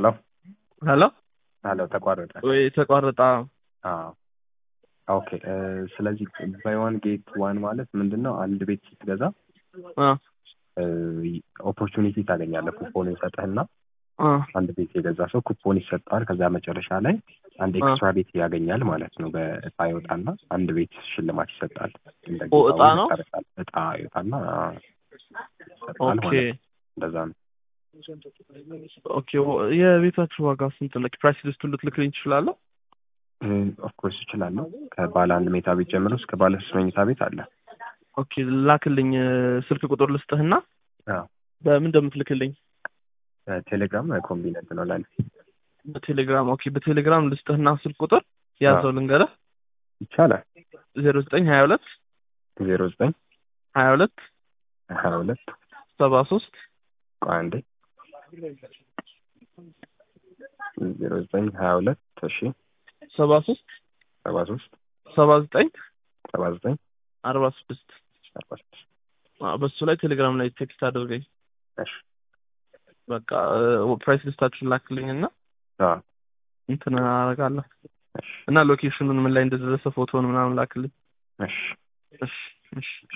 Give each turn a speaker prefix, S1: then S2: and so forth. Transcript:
S1: ሄሎ
S2: ሄሎ
S1: ሄሎ ተቋረጠ።
S2: ወይ ተቋረጣ።
S1: አዎ ኦኬ። ስለዚህ ባይ ዋን ጌት ዋን ማለት ምንድን ነው? አንድ ቤት ስትገዛ
S2: አ
S1: ኦፖርቹኒቲ ታገኛለህ። ኩፖን ይሰጥህና
S2: አ
S1: አንድ ቤት የገዛ ሰው ኩፖን ይሰጠዋል። ከዛ መጨረሻ ላይ አንድ ኤክስትራ ቤት ያገኛል ማለት ነው። በእጣ ይወጣና አንድ ቤት ሽልማት ይሰጣል። እንደ
S2: ኦ፣
S1: ጌታው
S2: እጣ ነው?
S1: ይሰጣል። እጣ ይወጣና ይሰጣል
S2: ኦኬ
S1: ማለት ነው። እንደዛ ነው።
S2: ኦኬ። ወ- የቤታችሁ ዋጋ ስንት ነው? ፕራይስ ሊስቱን ልትልክልኝ ትችላለህ?
S1: ኦፍኮርስ እችላለሁ። ከባለ አንድ መኝታ ቤት ጀምሮ እስከ ባለ ሶስት መኝታ ቤት አለ።
S2: ኦኬ ላክልኝ። ስልክ ቁጥር ልስጥህና
S1: አዎ።
S2: በምን እንደምትልክልኝ
S1: ቴሌግራም ኮምቢነንት ነው ለኔ።
S2: በቴሌግራም ኦኬ። በቴሌግራም ልስጥህና ስልክ ቁጥር ያዘው ልንገርህ
S1: ይቻላል።
S2: ዜሮ ዘጠኝ ሀያ ሁለት
S1: ዜሮ ዘጠኝ
S2: ሀያ ሁለት
S1: ሀያ ሁለት
S2: ሰባ ሶስት
S1: ቆይ አንዴ ዜሮ ዘጠኝ ሀያ ሁለት እሺ
S2: ሰባ ሶስት
S1: ሰባ ሶስት
S2: ሰባ ዘጠኝ
S1: ሰባ ዘጠኝ
S2: አርባ ስድስት
S1: አርባ ስድስት
S2: በሱ ላይ ቴሌግራም ላይ ቴክስት አድርገኝ።
S1: እሺ
S2: በቃ ፕራይስ ሊስታችሁን ላክልኝ እና
S1: አዎ
S2: እንትን አደርጋለሁ
S1: እሺ
S2: እና ሎኬሽኑን ምን ላይ እንደደረሰ ፎቶውን ምናምን ላክልኝ።
S1: እሺ
S2: እሺ እሺ